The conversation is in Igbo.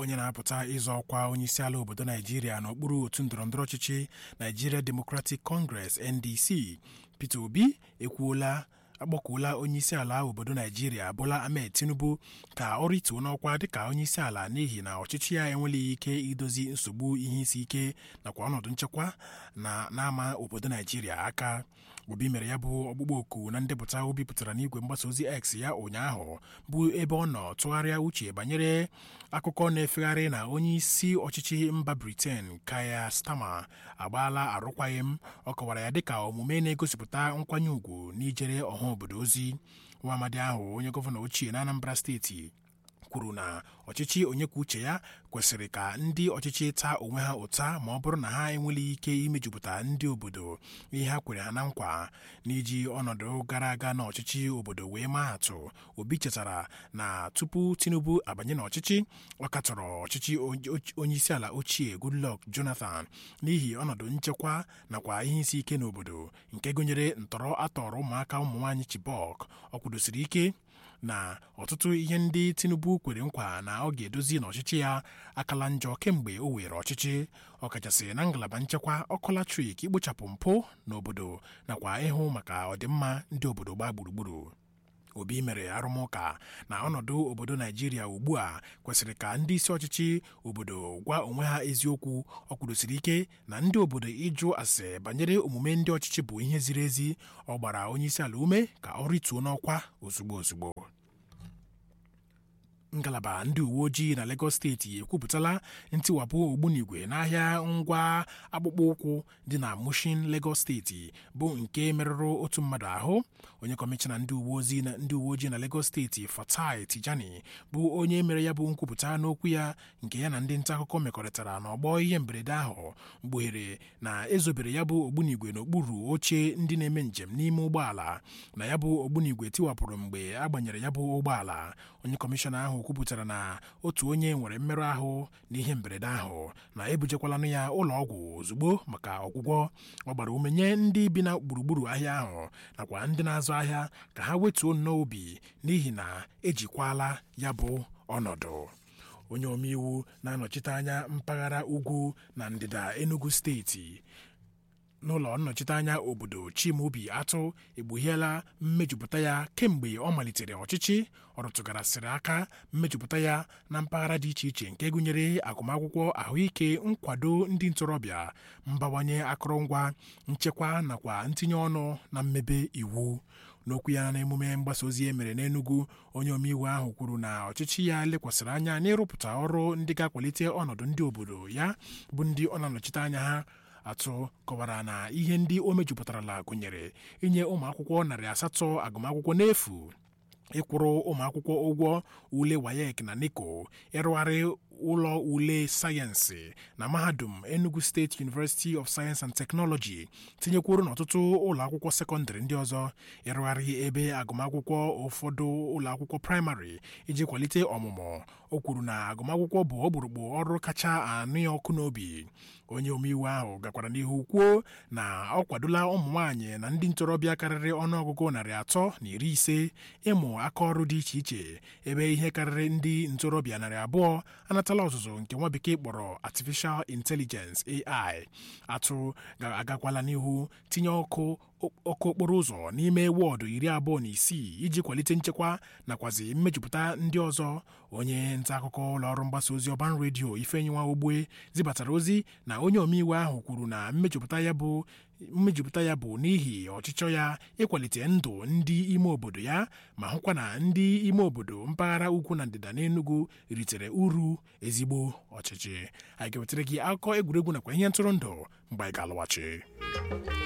onye na-apụta ịzọ ọkwa onyeisiala obodo naijiria n'okpuru otu ndọrọndọrọ ọchịchị Nigeria Democratic Congress NDC Peter Obi ekwuola akpọkuola onyeisiala obodo naijiria Bola Ahmed Tinubu ka ọ rituo n'ọkwa dịka onyeisiala n'ihi na ọchịchị ya enweleghị ike idozi nsogbu ihe isi ike nakwa ọnọdụ nchekwa na n'ama obodo naijiria aka obi mere ya bụ ọgbụgbọ oku na ndepụta o bipụtara n'igwe mgbasa ozi x ya ụnyaahụ bụ ebe ọ nọ tụgharịa uche banyere akụkọ na-efegharị na onye isi ọchịchị mba briten Keir Starmer agbaala arụkwaghịm ọ kọwara ya dịka omume na-egosipụta nkwanye ùgwù n'ijere ọha obodo ozi nwa amadi ahụ onye gọvanọ ochie na Anambra steeti kwuru na ọchịchị onye kwuo uche ya kwesịrị ka ndị ọchịchị taa onwe ha ụta ma ọ bụrụ na ha enweleghị ike imejupụta ndị obodo ihe ha kwere ha na nkwa n'iji ọnọdụ gara aga na ọchịchị obodo wee maa atụ obi chetara na tupu tinubu abanye n'ọchịchị ọ katọrọ ọchịchị onyeisiala ochie goodluck jonathan n'ihi ọnọdụ nchekwa nakwa ihe isi ike n'obodo nke gụnyere ntọrọ atọrọ ụmụaka ụmụ nwaanyị chibok ọ kwudosiri ike na ọtụtụ ihe ndị tinubu kwere nkwa na ọ ga-edozi n'ọchịchị ya akala njọ kemgbe o were ọchịchị ọkachasị na ngalaba nchekwa ọkụ latrik ikpochapụ mpụ n'obodo nakwa ịhụ maka ọdịmma ndị obodo gbaa gburugburu obi mere arụmụka na ọnọdụ obodo naijiria ugbu a kwesịrị ka ndị isi ọchịchị obodo gwa onwe ha eziokwu ọ kwudosiri ike na ndị obodo ịjụ ase banyere omume ndị ọchịchị bụ ihe ziri ezi ọ gbara onyeisiala ume ka ọ rituo n'ọkwa ozugbo ozugbo ngalaba ndị uwe ojii na Lagos steeti ekwupụtala ntiwapụ ogbunigwe n'ahịa ngwa akpụkpọ ụkwụ dị na Mushin Lagos steeti bụ nke merụrụ otu mmadụ ahụ onye kọmishọna ndị uwe ojii na ndị uwe ojii na Lagos steeti Fatai Tijani bụ onye mere ya bụ nkwupụta n'okwu ya nke ya na ndị nta akụkọ mekọrịtara n'ọgbọ ihe mberede ahụ mgbughere na ezobere ya bụ ogbunigwe n'okpuru oche ndị na-eme njem n'ime ụgbọala na ya bụ ogbunigwe tiwapụrụ mgbe a gbanyere ya bụ ụgbọala onye kọmishọna ahụ kwupụtara na otu onye nwere mmerụ ahụ n'ihe mberede ahụ na ebujekwalanụ ya ụlọ ọgwụ ozugbo maka ọgwụgwọ ọ gbara ume nye ndị bi na gburugburu ahịa ahụ nakwa ndị na-azụ ahịa ka ha wetuo nnọọ obi n'ihi na ejikwala ya bụ ọnọdụ onye omeiwu na-anọchite anya mpaghara ugwu na ndịda Enugu steeti n'ụlọ nnọchiteanya obodo Chimaobi Atụ egbuhiela mmejupụta ya kemgbe ọ malitere ọchịchị ọ rụtụgarasịrị aka mmejupụta ya na mpaghara dị iche iche nke gụnyere agụmakwụkwọ ahụike nkwado ndị ntorobịa mbawanye akụrụngwa nchekwa nakwa ntinye ọnụ na mmebe iwu n'okwu ya n'emume mgbasa ozi e mere n'Enugu onye omeiwu ahụ kwuru na ọchịchị ya lekwasịrị anya n'ịrụpụta ọrụ ndị ga-akwalite ọnọdụ ndị obodo ya bụ ndị ọ na-anọchite anya ha atụ kọwara na ihe ndị o mejupụtarala gụnyere inye ụmụ akwụkwọ narị asatọ agụmakwụkwọ n'efu ịkwụrụ ụmụ akwụkwọ ụgwọ ule wayek na neko ịrụgharị ụlọ ule sayensị na mahadum Enugu State University of Science and Technology tinyekwuru n'ọtụtụ ụlọ akwụkwọ sekọndịrị ndị ọzọ ịrụgharị ebe agụmakwụkwọ ụfọdụ ụlọ akwụkwọ praịmarị iji kwalite ọmụmụ o kwuru na agụmakwụkwọ bụ ọkpụrụkpụ ọrụ kacha anụ ya ọkụ n'obi onye omeiwu ahụ gakwara n'ihu kwuo na ọ kwadola ụmụ nwaanyị na ndị ntorobịa karịrị ọnụọgụgụ narị atọ na iri ise ịmụ aka ọrụ dị iche iche ebe ihe karịrị ndị ntorobịa narị abụọ anatala ọzụzụ nke nwa bekee kpọrọ artificial intelligence AI atụ agakwala n'ihu tinye ọkụ ọkụ okporo ụzọ n'ime wọọdụ iri abụọ na isii iji kwalite nchekwa nakwazi mmejupụta ndị ọzọ onye nta akụkọ ụlọọrụ mgbasa ozi ọban redio ifenyinwa ogbe zibatara ozi na onye omeiwu ahụ kwuru na mmejupụta ya bụ mmejupụta ya bụ n'ihi ọchịchọ ya ịkwalite ndụ ndị ime obodo ya ma hụkwa na ndị ime obodo mpaghara ugwu na ndịda n'Enugu ritere uru ezigbo ọchịchị anyị ga-ewetara gị akụkọ egwuregwu nakwa ihe ntụrụndụ mgbe anyị ga-alọghachi